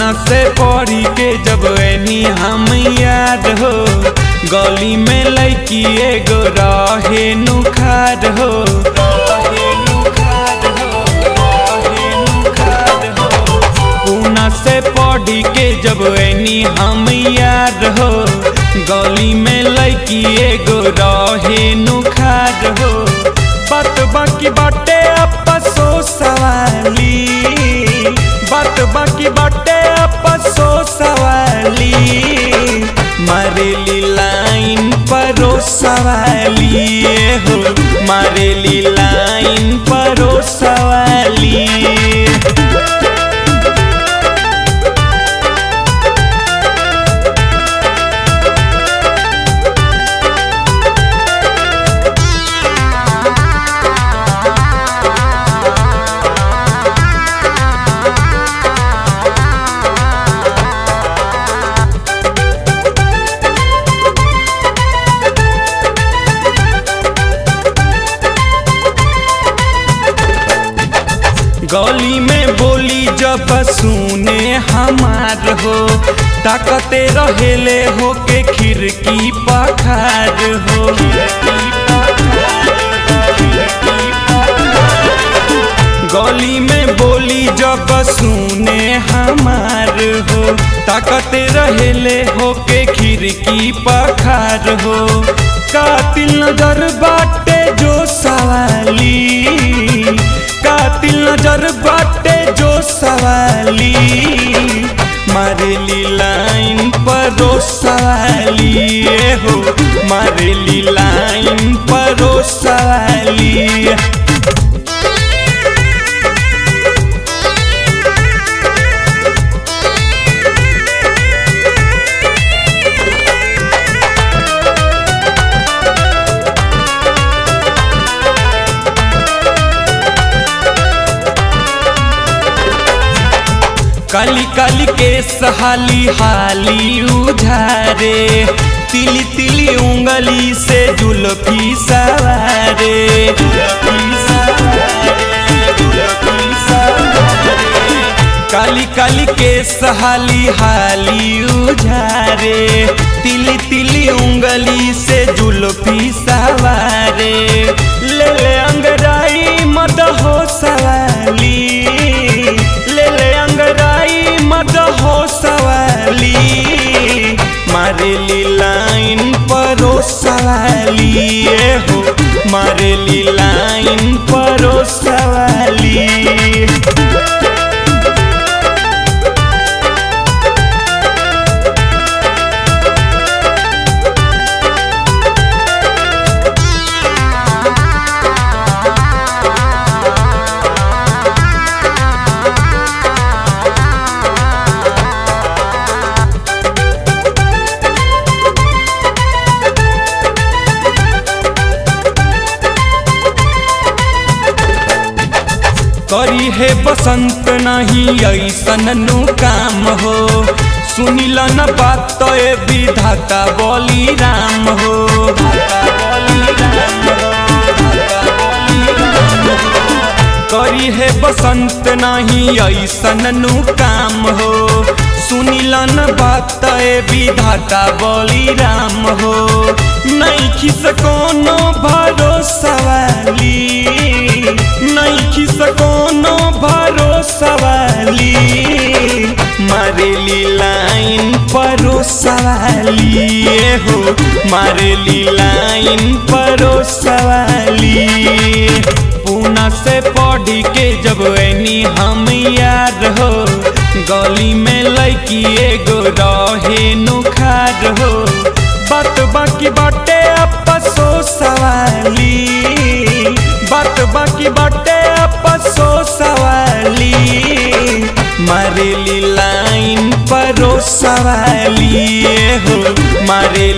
पूना से पढ़ी के जब एनी हम याद हो गली में लड़की एगो रहे नुखार हो पूना से पढ़ी के जब एनी हम याद हो गली में लड़की एगो रहे नुखार हो बात बाकी बाटे अपसो सवाली बात बाकी बाटे अपसो सवाली मारेली लाइन परो सवाली हो मारेली लाइन परो सवाली गली में बोली जब सुने हमार हो ताकते रहेले हो के खिड़की पखार हो गली में बोली जब सुने हमार हो ताकते रहेले हो के खिड़की पखार हो कातिल नजर बाटे जो सवाली कातिल नजर बाटे जो सवाली मारेली लाइन परो सवाली हो मारेली लाइन परो सवाली काली काली के सहाली हाली उधारे तिली तिली उंगली से जुल्फी सवारे काली काली के सहाली हाली उधारे तिली तिली उंगली से जुल्फी सवारे ले ले अंगराई मद हो सवाली ले ले अंगराई मद हो सवाली मारेली लाइन परो सवाली हो मारेली लाइन परो सवाली करी है बसंत नहीं ऐसन नु काम हो सुनिल न बात तो ए विधाता बोली राम हो करी है बसंत नहीं ऐसन नु काम हो सुनिल न बात ए विधाता बोली राम हो नहीं खिस कोनो भरोसा वाली नहीं खिस कोनो भरोसा वाली मारेली लाइन परोसा वाली हो मारेली लाइन परोसा वाली पूना से पढ़ी के जब एनी हम याद हो गली में लड़की एगो रहे नुखार हो बात बाकी बाटे अपसो सवाली बात बाकी बाटे अपसो सवाली मारेली लाइन परो सवाली हो मारे